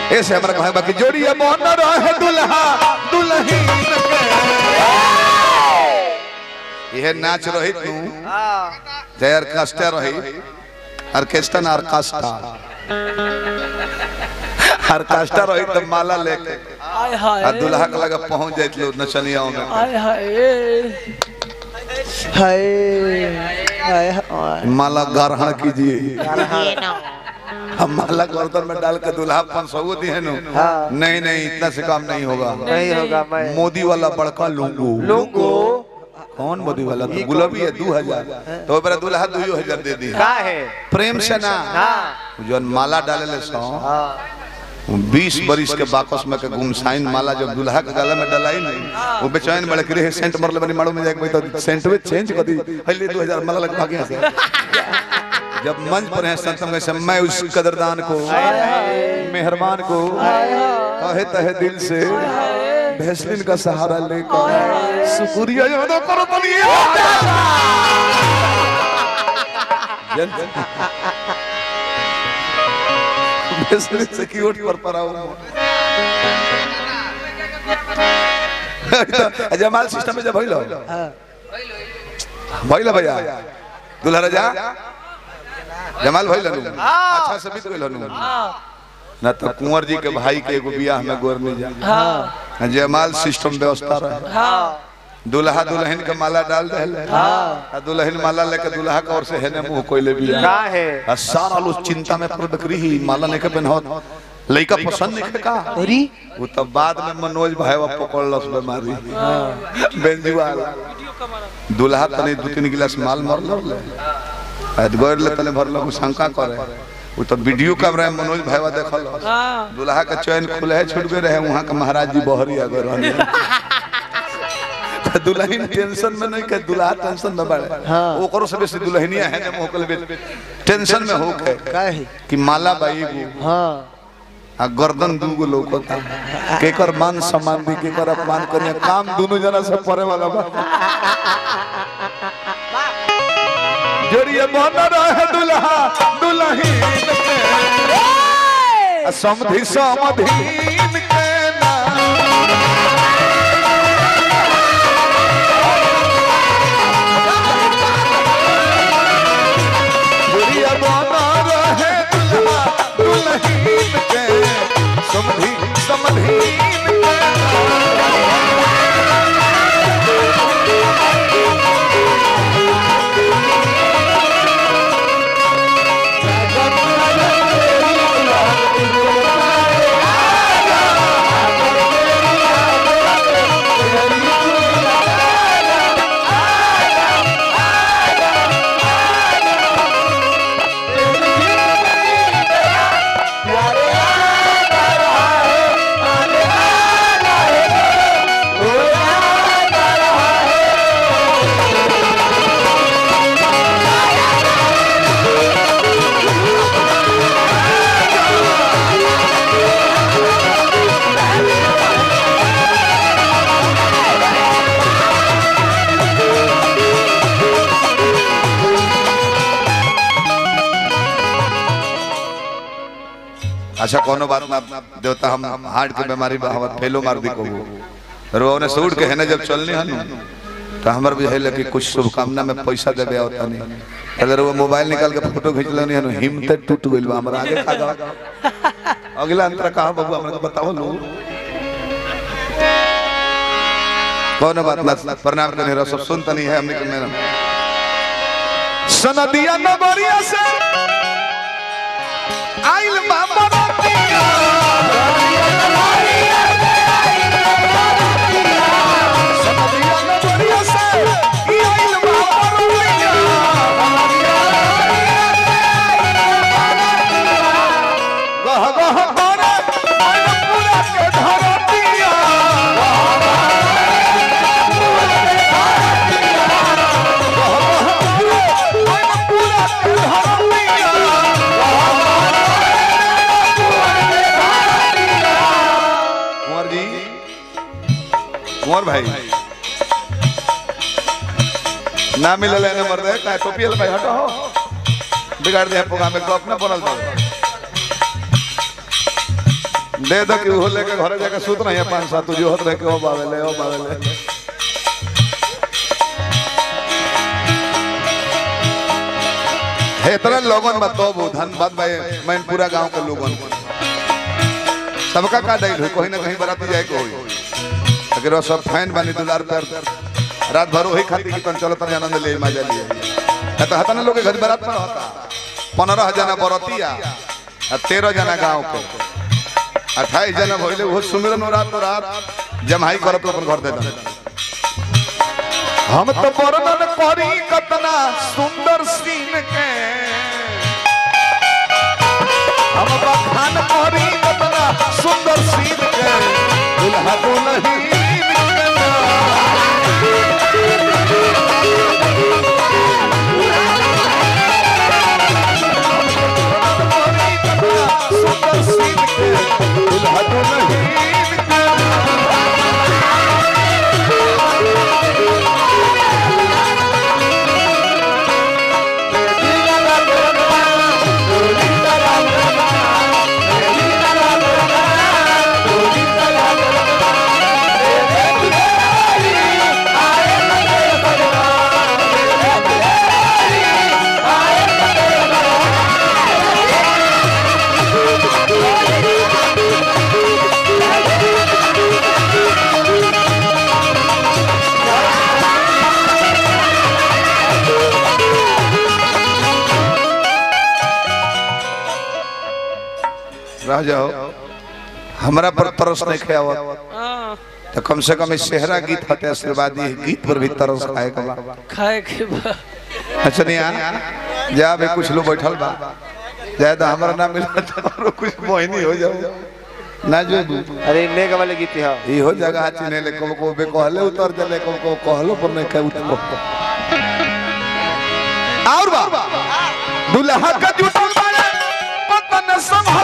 ऐसे हमरा कहे बाकी जोड़िए बन रहे दुल्हा दुल्हीन के यह नाच रही तू जय ऑर्केस्ट्रा रही ऑर्केस्ट्रा ना ऑर्केस्ट्रा ऑर्केस्ट्रा रही तो माला लेके आय हाय आ दुल्हा के लगा पहुंच जाइत लो नचनियाओं में आय हाय हाय हाय हाय माला ग्रहण कीजिए हम माला गर्दन में डाल के दुल्हा पाँच सौ दिए नु नहीं नहीं इतना से काम नहीं होगा नहीं होगा मैं मोदी वाला बड़का लूंगू लोगो कौन मोदी वाला तो गुलाबी है दो हजार तो मेरा दुल्हा दो हजार दे दी का है प्रेम से ना जो माला डाले ले सौ बीस बरिस के बाकस में के गुमसाइन माला जब दुल्हा के गला में डलाई नहीं वो बेचैन बड़े कि रे सेंट मरले बनी मारो में जाके भाई तो सेंट में चेंज कर दी हल्ले 2000 माला लग भागे से जब मंच पर हैं संतम के मैं उस कदरदान को मेहरबान को कहे तहे दिल से भैसलिन का सहारा लेकर शुक्रिया याद करो तो भैसलिन से की ओट पर पर आओ जमाल सिस्टम में जब भइलो भइलो भैया दुल्हा राजा जमाल भइल नु अच्छा से बीत गइल नु ना तो कुंवर जी के भाई के एगो बियाह में गोर में जा हाँ जयमाल सिस्टम व्यवस्था रहे हाँ दुल्हा दुल्हन के माला डाल दे आ दुल्हन माला लेके दुल्हा के ओर से हेने मुंह कोइले बिया का है आ सारा लोग चिंता में पड़ बकरी ही माला नहीं के पहनत लइका पसंद नहीं के का अरे वो तो बाद में मनोज भाई पकड़ लस बीमारी बेंजुआल दुल्हा तने दू तीन गिलास माल मर ले आज गोर ले तने भरल शंका करे वो तो वीडियो कैमरा में मनोज भाईवा देखल हाँ दुल्हा के चैन खुले है छूट गए रहे वहां के महाराज जी बहरी अगर रहने तो दुल्हन टेंशन में नहीं के दुल्हा टेंशन में बड़े हाँ। ओकरो से बेसी दुल्हनिया है ने मोकल बे टेंशन में हो के का है कि माला बाई गो हाँ आ गर्दन दूगो लौकता केकर मान सम्मान दी केकर अपमान करिया काम दोनों जना से परे वाला बा जोड़िए बन रहे दुल्हा दुल्हीन के आ समधि समधीन के नाम जोड़िए बन रहे दुल्हा दुल्हीन के समधि समधीन के नाम अच्छा कोनो बात ना देवता हम हार्ट के बीमारी बा हमर फेलो मार दी को रो ने सूट के है ना जब चलनी हनु तो हमर भी है कि कुछ शुभकामना में पैसा देबे आवता नहीं अगर वो मोबाइल निकाल के फोटो खींच लेनी हनु हिम्मत टूट गइल बा हमरा आगे का गा अगला अंतर कहा बाबू हमरा के बताओ लो कोनो बात ना प्रणाम करने रहो सब सुनता नहीं है हमने के मेरा सनदिया नगरिया से आइल बाबा रतिया सनदिया नगरिया से ई आइल बाबा रतिया गह गह करे मन पूरा के धरतिया मन पूरा के धरतिया कुंवर जी कुंवर भाई ना मिलल है ना मर दे का टोपी वाला भाई हटो हो बिगाड़ दे प्रोग्राम में गप ना बनल दो दे दो कि वो लेके घरे जाके सुत नहीं है पांच सात तुझे होत रहे कि ओ बावेले ओ बावेले हे इतना लोगन बताओ धन्यवाद भाई मैं पूरा गांव के लोगन को सबका का डाइल हुई कहीं ना कहीं बराती जाए को हुई अगर वो सब फैन बनी दुलार पर रात भर वही खाती कि चलो तने आनंद ले मजा लिए है तो हतने लोग के घर बरात में होता पंद्रह जना बरतिया आ तेरह जना गांव के अट्ठाईस जना भइले वो सुमिरन हो रात रात जमाई करत अपन घर दे दन हम तो वर्णन करी कतना सुंदर सीन के हम बखान करी कतना सुंदर सीन के दुल्हा दुल्हीन के करी कतना सुंदर सीन के दुल्हा दुल्हीन के रह जाओ हमरा पर तरस नहीं खाया हाँ, तो कम से कम इस सेहरा गीत हटे आशीर्वादी गीत पर भी तरस खाए के बा खाए के बा अच्छा नहीं आ जा भी कुछ लोग बैठल बा जाए तो हमारा नाम मिला तो कुछ मोहिनी हो जाओ ना जो अरे नेक वाले गीत है ई हो जगह चिने ले को को बे कहले उतर जले को को कहलो पर नहीं कह उतर और बा दुल्हा का जुटल बाड़े पता न संभाल